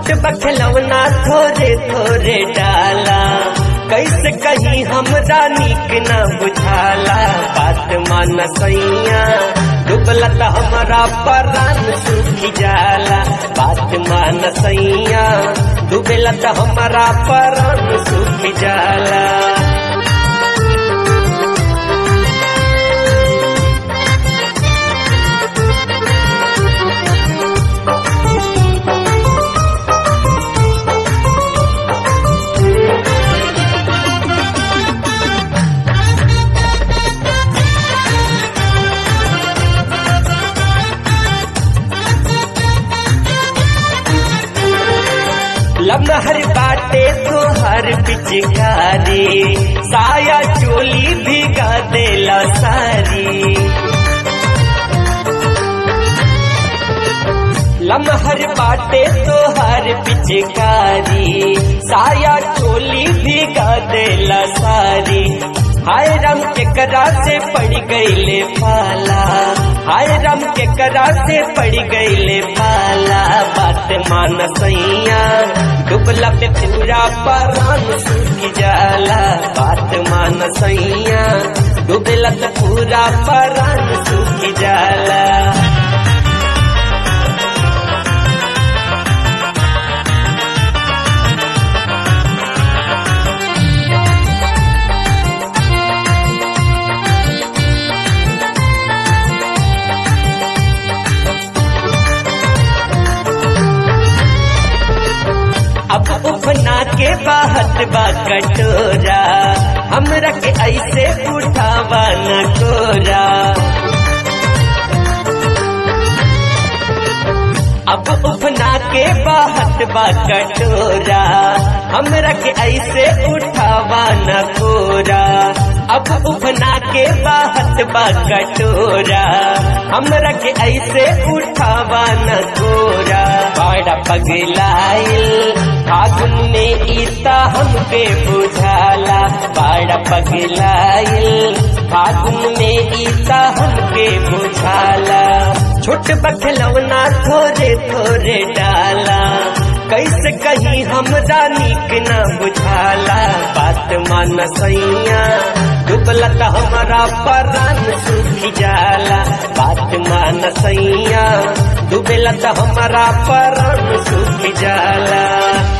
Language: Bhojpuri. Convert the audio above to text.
छोट बखलवना थोरे थोरे डाला कैसे कहीं हमरा नीक न बुझाला बात मान सैया डुबला त हमारा परान सूखी जाला बात मान सैया डुबला त हमारा परान सूखी जाला लमहर बाटे तो हर पिचकारी साया चोली भिगा देला सारी लमहर बाटे तो हर पिचकारी साया चोली भिगा देला सारी हाय राम के करा से पड़ गईले पाला हाय राम के करा से पड़ गईले पाला बात मान सैया डुबला पे पूरा परान सूख जाला बात मान सैया डुबला पे पूरा परान सूख जाला अब उफना के बाहत बा कटोरा हमरा के ऐसे उठावा न कोरा अब उफना के बाहत बा कटोरा हमरा के ऐसे उठावा न कोरा अब उफना के बाहत बा कटोरा हमरा के ऐसे उठावा न कोरा बड़ा पगलाइल फागुन में ईता हमके बुझाला बड़ा पगलाइल फागुन में ईता हमके बुझाला छोट बखलवना थोरे थोरे डाला कैसे कहीं हमरा नीक न बुझाला बात मान सैया डुबला त हमारा परान सूखी जाला बात मान सैया डुबला त हमारा परान सूखी जाला